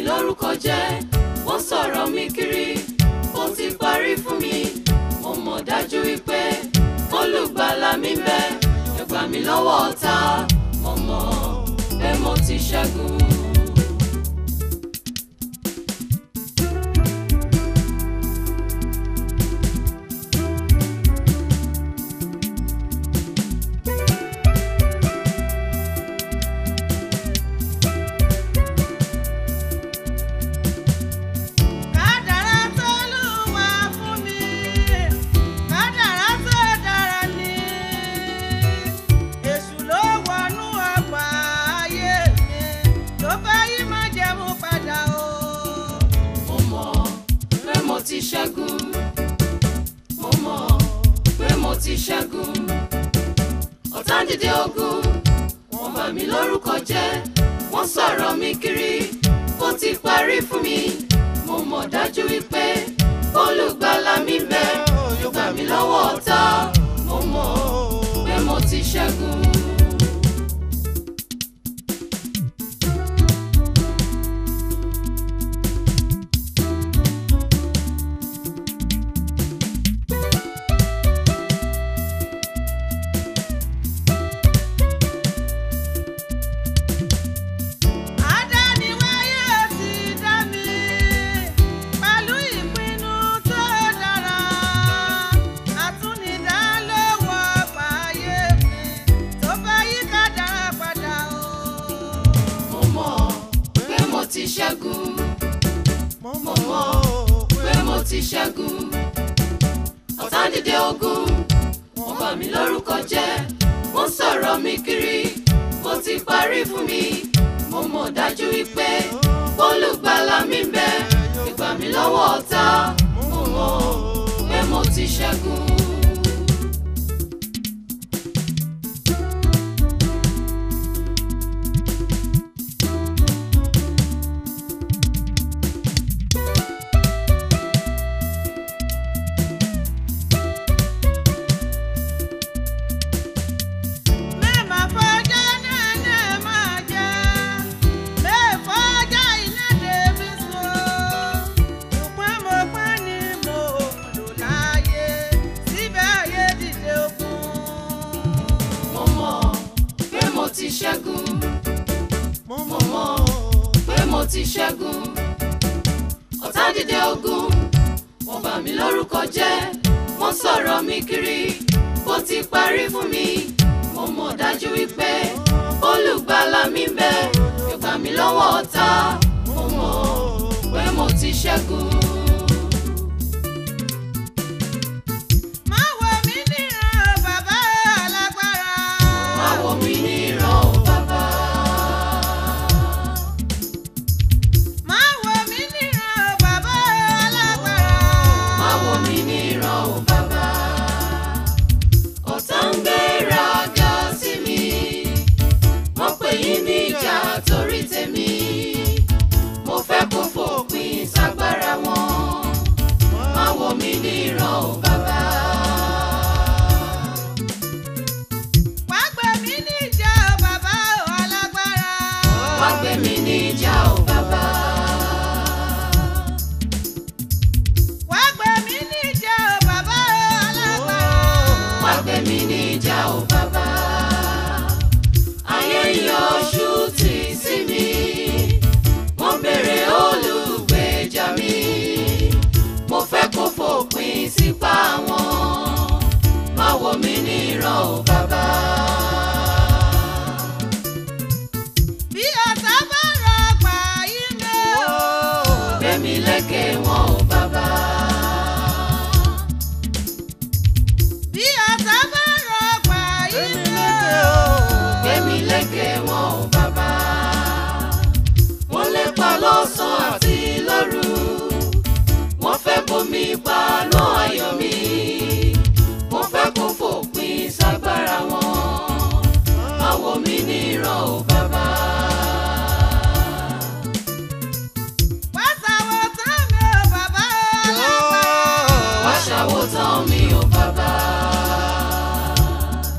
lórúkọ jẹ́ wọ́n sọ̀rọ̀ mi kiri ó ti parí fún mi mo mọ̀ dájú wípé olùgbàlà mi ń bẹ ẹ gbà mí lọ́wọ́ ọ̀tá mo mọ̀ pé mo ti ṣẹ́gun. Kádàrá tó Olúwa fún mi, kádàrá tó dára ni. Èṣù ló wọnú ọgbà ayé mi, tó fẹ́ yí májẹ̀mú padà o. mo mọ̀ pé mo ti ṣẹ́gun mo mọ̀ pé mo ti ṣẹ́gun ọ̀tá ń dìde ogun wọ́n bà mí lórúkọ jẹ́ wọ́n sọ̀rọ̀ mi kiri ó ti parí fún mi mo mọ̀ dájú wípé olùgbàlà mi ń bẹ yóò gbà mí lọ́wọ́ ọ̀tá mo mọ̀ pé mo ti ṣẹ́gun. Adániwáyé ti dá mi pẹ̀lú ìpinnu tó dára. Àtúnidá ló wọ ọgbà ayé mi tó fẹ́ yí kádàrá padà o. mo mọ̀ pé mo ti ṣẹ́gun Mo mo mọ̀ pé mo ti ṣẹ́gun ọ̀tá ń dìde ogun wọ́n bà mí lórúkọ jẹ́ wọ́n sọ̀rọ̀ mi kiri ó ti parí fún mi mo mọ̀ dájú wípé olùgbàlà mi ń bẹ ìgbà mi lọ́wọ́ ọ̀tá mo mọ̀ pé mo ti ṣẹ́gun. Mẹ́ẹ̀mà fọjọ́ náà náà máa jẹ́. Bẹ́ẹ̀ fọjọ́ iná débi so. Ṣùgbọ́n mo pẹ́ ni mo lò láàyè. Síbẹ̀ ayé dìde ogun. mo mọ̀ pé mo ti ṣẹ́gun Mo mo mọ̀ pé mo ti ṣẹ́gun ọ̀tá dìde ogun wọ́n bà mí lórúkọ jẹ́ wọ́n sọ̀rọ̀ mi kiri bó ti parí fún mi mo mọ̀ dájú wípé olùgbàlà mi ń bẹ ẹ gbà mí lọ́wọ́ ọ̀tá mo mọ̀ pé mo ti ṣẹ́gun. Má wò mí níran bàbá alágbára. má wò mí níran o bàbá Má wò mí níran bàbá alágbára. má wò mí níran o bàbá ọ̀tá ń gbéraga sí mi wọ́n pè yín níjà torí tèmi mo fẹ́ kó fòpin ságbára wọn má wò mí níran o bàbá Wá gbé mi níjà bàbá alágbára. wá gbé mi níjà o bàbá Wá gbé mi níjà bàbá alágbára. wá gbé mi níjà o bàbá ayé yọjú tì sí mi wọ́n béèrè olùgbèjà mi mo fẹ́ kó fòpin sípà wọn má wò mí níran o bàbá. Bí ọ̀tá bá rọgbà yí mi o. gbẹ̀mí lékè wọn o bàbá. Bí ọ̀tá bá rọgbà yí mi o. gbẹ̀mí lékè wọn o bàbá. wọ́n lépa lọ́sàn-án àti lóru. wọ́n fẹ́ bomi paná ayọ̀ mi. wọ́n fẹ́ kó fòpin ságbára wọn. má wò mí níran o bàbá. Wá sàwọ̀ tán mi o bàbá alágbára. wá ṣàwòtán mi o bàbá.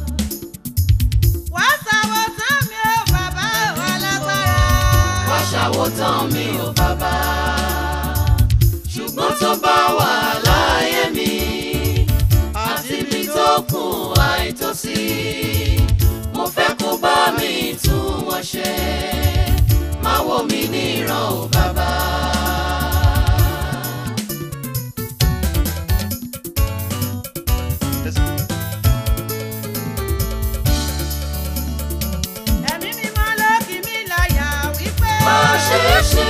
Wá sàwọ̀ tán mi o bàbá alágbára. wá ṣàwòtán wo tán mi ò bàbá ṣùgbọ́n tó bá wà láyé mi àti ibi tó kù àìtòsí mo fẹ́ kó bá mi tún wọn ṣe má wò mí níran ò bàbá. ẹ̀mí mímọ́ ló kì mí láyà wípé. má ṣe é ṣe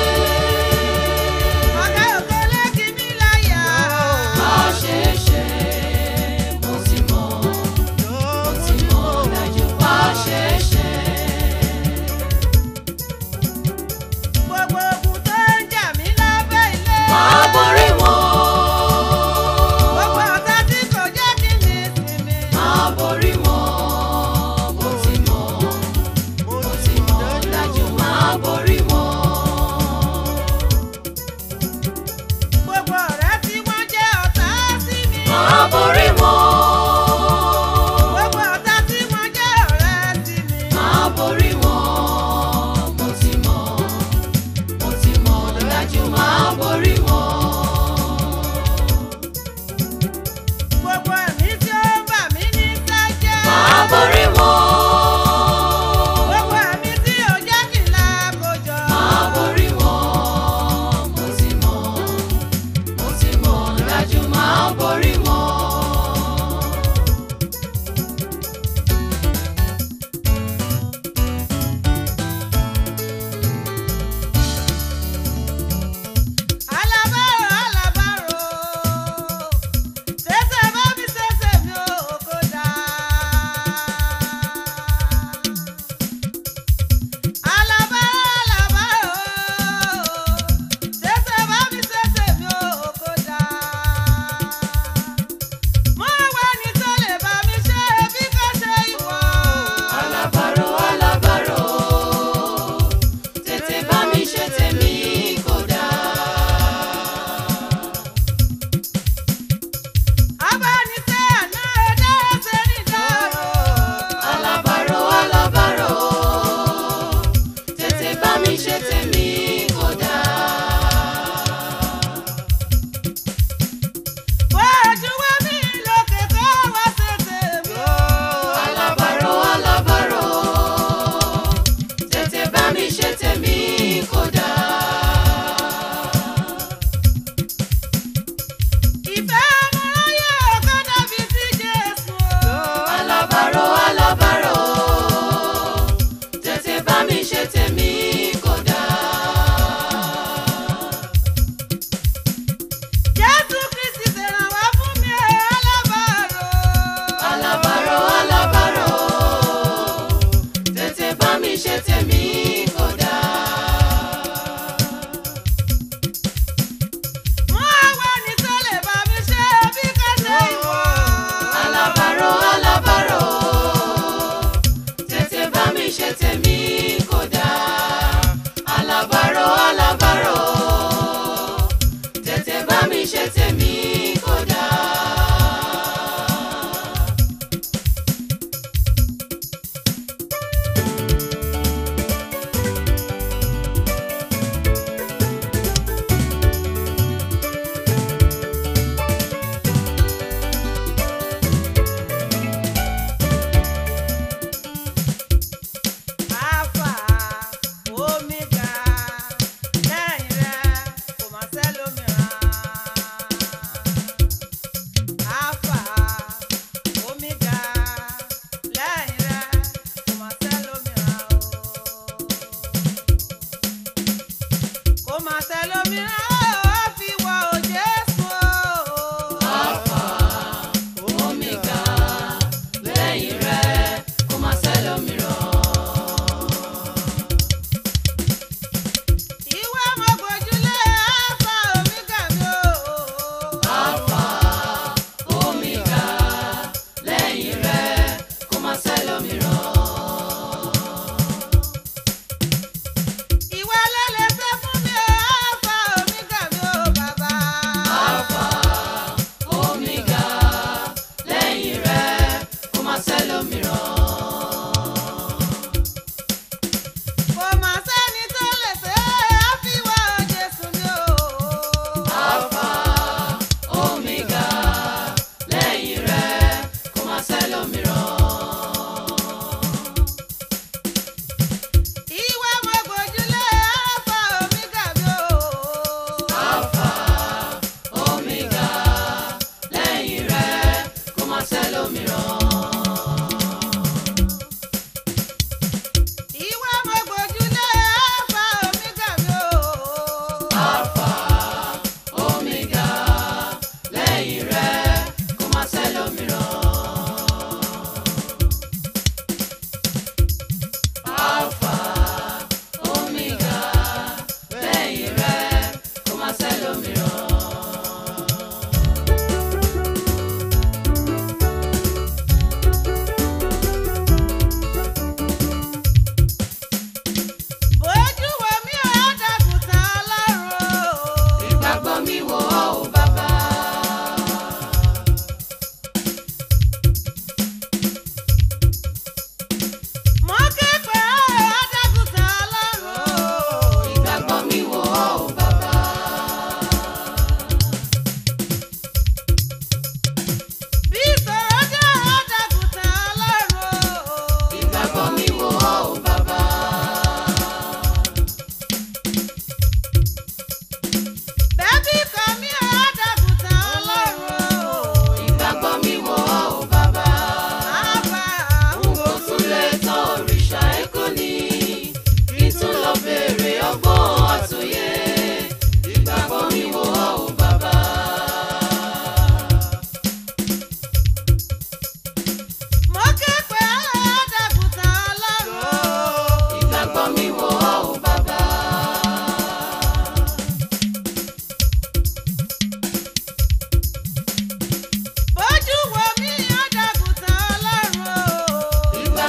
ọ̀gá ògo ló kì mí láyà. má ṣe é ṣe mo ti mọ̀ mo ti mọ̀ dájú má ṣe é ṣe. gbogbo ogun tó ń jà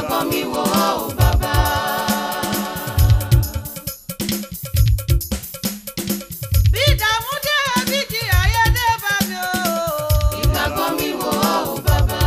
ìgbàgbọ́ mi wò ọ́ o bàbá. bí ìdààmú dé bí di ayé dé bá mi o. ìgbàgbọ́ mi wò ọ́ o bàbá.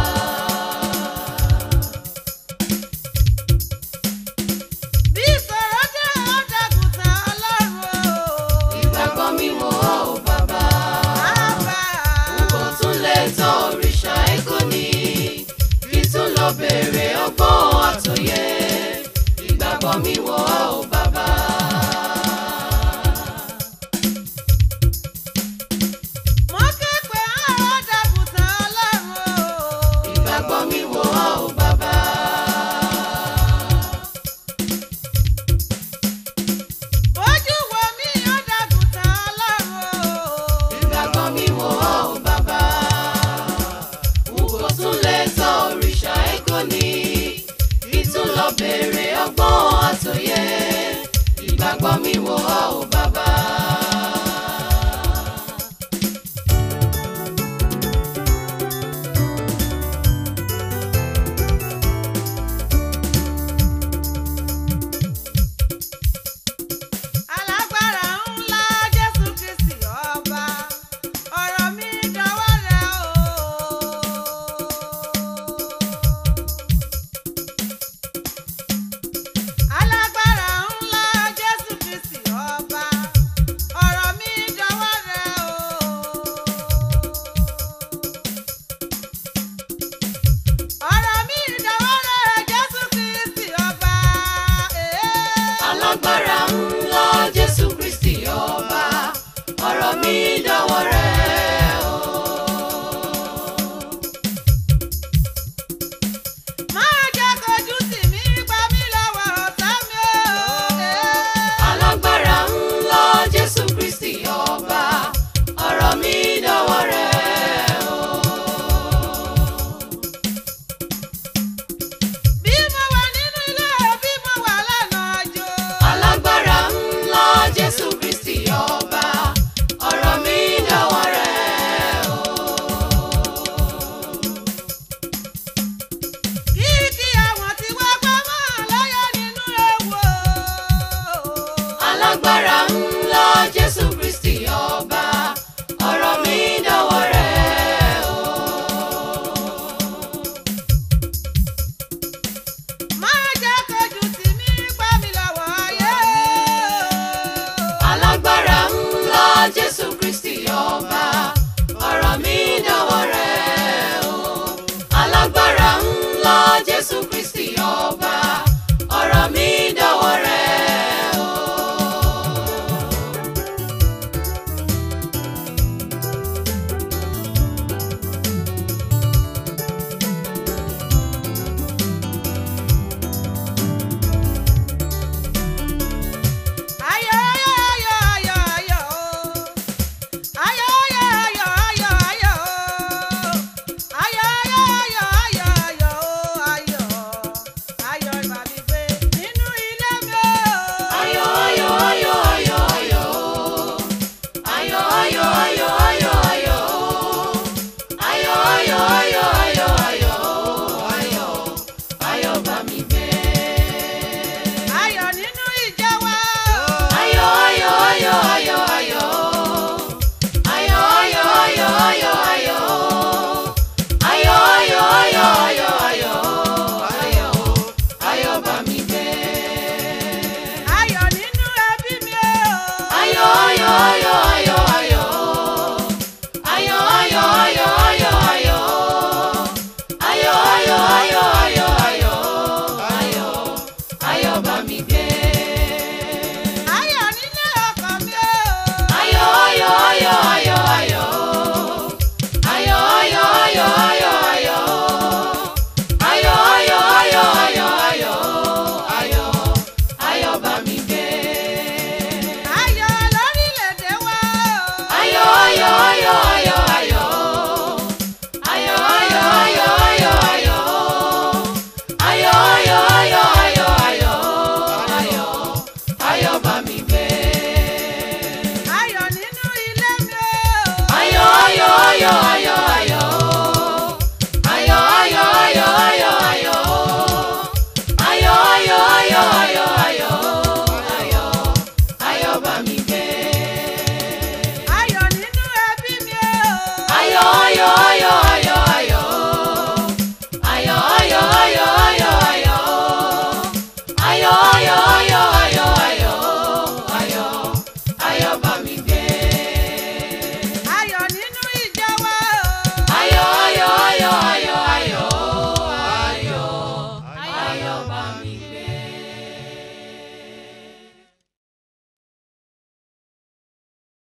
bí ìṣòro dé ọ̀dàgùtàn ọlọ́run o. ìgbàgbọ́ mi wò ọ́ o bàbá. bàbá. kò tún lè tọ́ òrìṣà èkó ni kí tún lọ bèrè ọgbọ́n àtòyé ìgbàgbọ́ mi wò ọ́ o bàbá. mo ké pe ọ̀dàgùtàn ọlọ́run o. ìgbàgbọ́ mi wò ọ́ o bàbá. bójú wo mi ọ̀dàgùtàn ọlọ́run o. ìgbàgbọ́ mi wò ọ́ o bàbá. n kò tún lè tọ́ òrìṣà èkó ni kí tún lọ bèrè ọgbọ́n àtòyé ìgbàgbọ́ mi wò ọ́ o